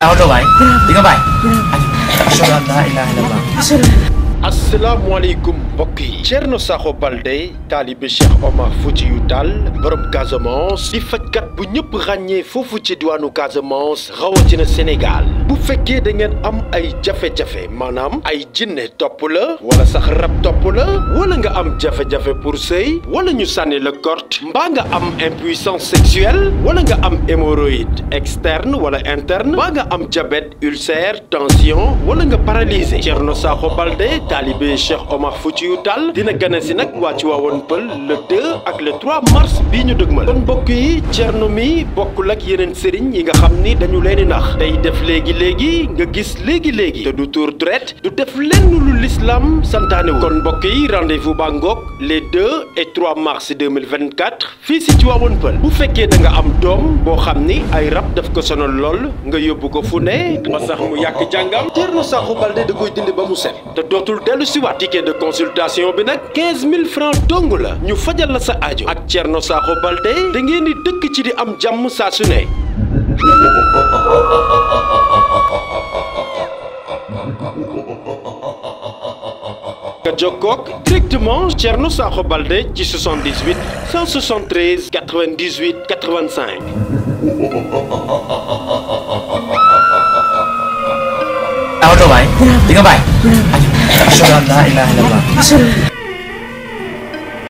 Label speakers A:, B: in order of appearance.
A: Auto bay di nga bay ashhadu an la ilaha illallah
B: asalaamaaleykum mbokk yi Thierno Sakho Balde taalibe Cheikh Omar Foutiyou Tall borom Casamance di fajkat bu ñëpp ràññee foofu ci diwaanu Casamance rawatina Sénégal bu fekkee da ngeen am ay jafe-jafe maanaam ay jinne topp la wala sax rab topp la wala nga am jafe-jafe pour sëy wala ñu sànni la korte mbaa nga am impuissance sexuelle wala nga am hémorroïde externe wala interne mbaa nga am diabète ulcère tension wala nga paralysé Thierno Sakho Balde taalibe Cheikh Omar Foutiyou Tall dina gane si nag waa ci waawoon pël le 2 ak le 3 mars bii ñu dëgmal kon mbokk yi Thierno mi bokkul ak yeneen sëriñ yi nga xam ni dañu leen di nax day def léegi léegi nga gis léegi léegi te du tour dret du def lenn lu l'islam santaane wu kon mbokk yi rendez-vous baa ngoog les 2 et 3 mars 2024 fii si ci waawoon pël bu fekkee da nga am doom boo xam ni ay rab daf ko sonal lool nga yóbbu ko fu ne ba sax mu yàq jàngam Thierno Sakho Balde da koy dindi ba mu set te dootul dellu si waat ticket de consultation bi nag 15000 francs dong la ñu fajal la sa aajo ak Thierno Sakho Balde da ngeen di dëkk ci di am jàmm saa su ne. nga jokkoog directement Thierno Sakho Balde ci 78 173 98 85.
A: Auto bay di nga bay ashhadu an la ilaha illallah